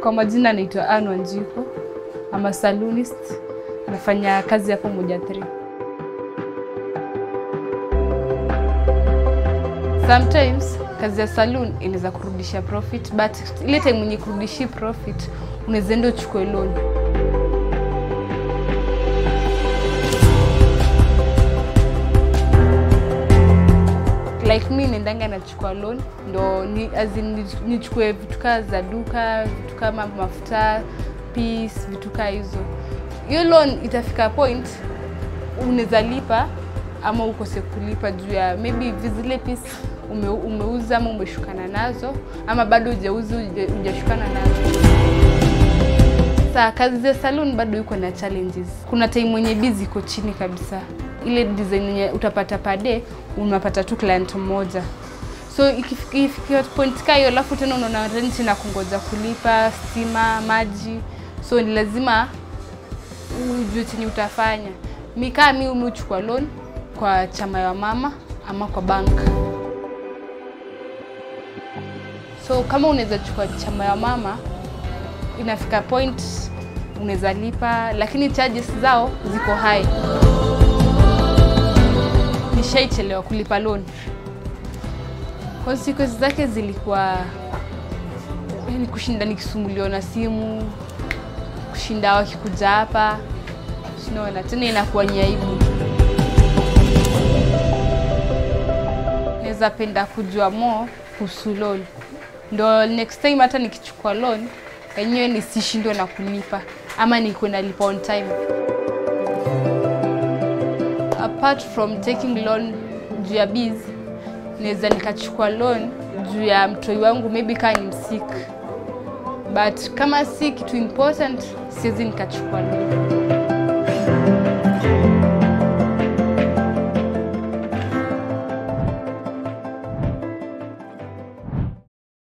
Kwa majina naitwa Anne Wanjiko. I'm a salonist. Nafanya kazi hapo Moja 3. Sometimes kazi ya saloon inaweza kurudisha profit but ile time mwenye kurudishi profit unaweza enda uchukue loan. like mi nendanga nachukua loan ndo ni, as in, ni- nichukue vitu kaa za duka vitu kama mafuta peace vitu kaa hizo hiyo loan itafika point unaweza lipa ama ukose kulipa juu ya maybe zile piece ume, umeuza ama umeshukana nazo ama bado hujauza huja- hujashukana nazo Saa kazi za salon bado iko na challenges. Kuna time mwenye busy iko chini kabisa, ile design yenye utapata per day unapata tu client mmoja, so ikifika ikifika point ka hiyo, alafu tena unaona rent na kungoja kulipa stima, maji, so ni lazima ujue chenye utafanya. Mi kaa mi umeuchukua loan kwa chama ya mama ama kwa bank. So kama unaweza chukua chama ya mama inafika point unaweza lipa, lakini charges zao ziko high. Nishaichelewa kulipa loan, consequences zake zilikuwa yani kushinda nikisumbuliwa na simu, kushinda wakikuja hapa, sinaona tena inakuwa ni aibu. Naweza penda kujua more kuhusu loan, ndo next time hata nikichukua loan yenyewe nisishindwe na kulipa ama nikuwe nalipa on time. Apart from taking loan juu ya biz, naweza nikachukua loan juu ya mtoi wangu maybe kaa ni msik, but kama si kitu important siwezi nikachukua loan.